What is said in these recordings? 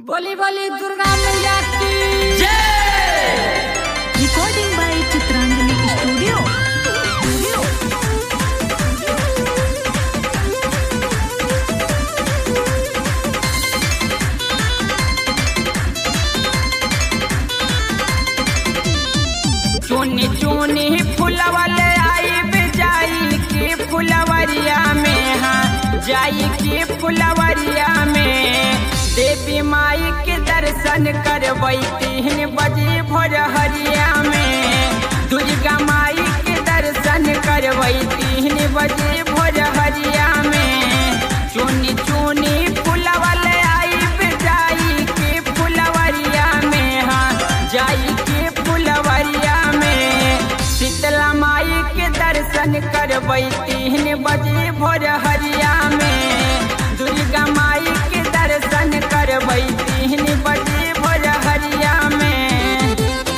बोली बोली दुर्गा मैया की recording by Chitrangani Studio. Studio. चुनी चुनी फुलवले आई जाई के फुलवरिया में हाँ जाई के फुलवरिया में देवी माई के दर्शन करबै तीन बजे भोर हरिया में दुर्गा माई के दर्शन करबै तीन बजे भोर हरिया में चुनी चुनी फुलवले आई जाई के फुलवरिया में हाँ जाई के फुलवरिया में शीतला माई के दर्शन करबै तीन बजे भोर हरिया में दुर्गा माई के दर्शन करबै तीन बजे भोर हरिया में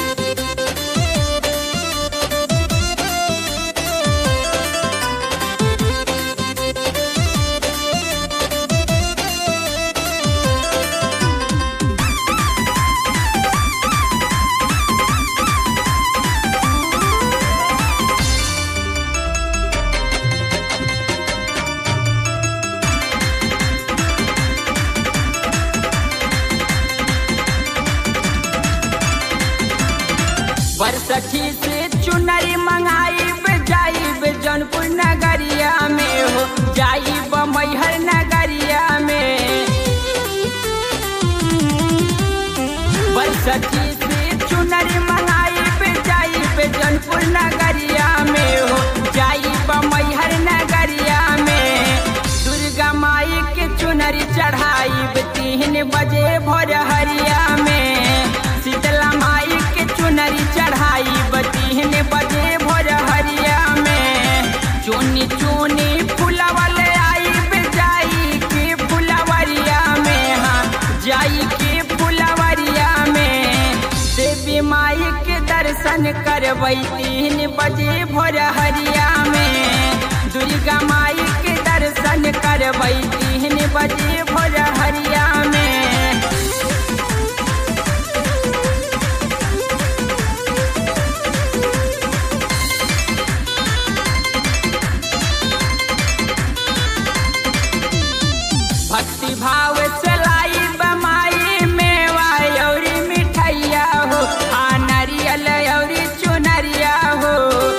बरसठी से चुनरी मंगाइब जाइब जौनपुर नगरिया में हो जाइब मैहर नगरिया में बरसठी से चुनरी मंगाइब जाइब जौनपुर नगरिया में हो जाइब मैहर नगरिया में दुर्गा माई के चुनरी चढ़ाइब तीन बजे भोर हरिया में शीतला माई के चुनरी चढ़ाइब तीन बजे भोर हरिया में चुनी चुनी फुलवले आइब जाई के फुलवरिया में हाँ जाई के फुलवरिया में देवी माई के दर्शन करबै तीन बजे भोर हरिया में दुर्गा माई के दर्शन करबै तीन बजे भोर हरिया में भक्ति भाव चलाई बमाई मेवा औरी मिठैया हो आ नारियल औरी चुनरिया हो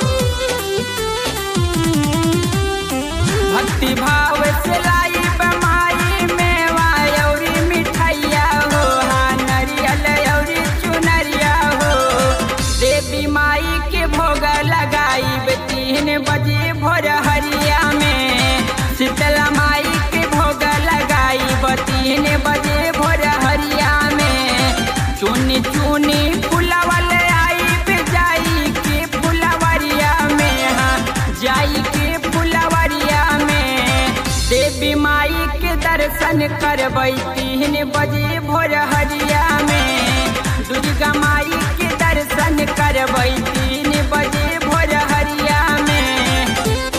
भक्ति भाव चलाई बमाई मेवा औरी मिठैया हो आ नारियल औरी चुनरिया हो देवी माई के भोग लगाई तीन बजे भोर हरिया में शीतला माई के भोग लगाई तीन बजे भोर हरिया में चुनी चुनी फुलवल आई जाई के फुलवरिया में हाँ जाई के फुलवरिया में देवी माई के दर्शन करबै तीन बजे भोर हरिया में दुर्गा माई के दर्शन करबै तीन बजे भोर हरिया में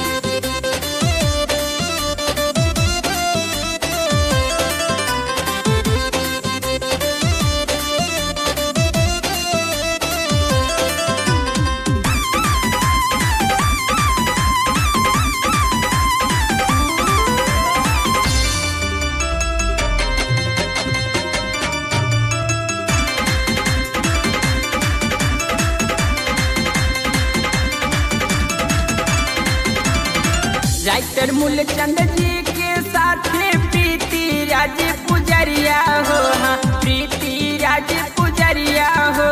राइटर मूलचंद जी के साथे प्रीति राज पुजरिया हो हाँ प्रीति राज पुजरिया हो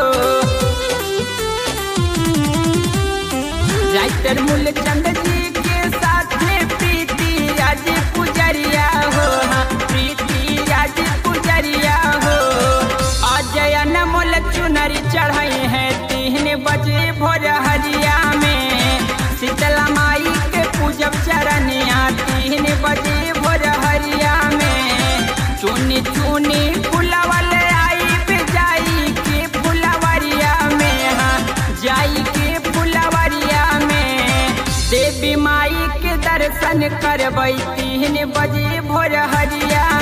राइटर मूलचंद जी के साथे प्रीति राज पुजरिया हो हाँ प्रीति राज पुजरिया हो अजय अनमोल चुनरी चढ़ाई है तीन बजे भोर हरिया में शीतला माई के पूजब चरनिया तीन बजे भोर हरिया में चुनी चुनी फुलवल आई जाई के फुलवरिया में हाँ जाई के फुलवरिया में देवी माई के दर्शन करबै तीन बजे भोर हरिया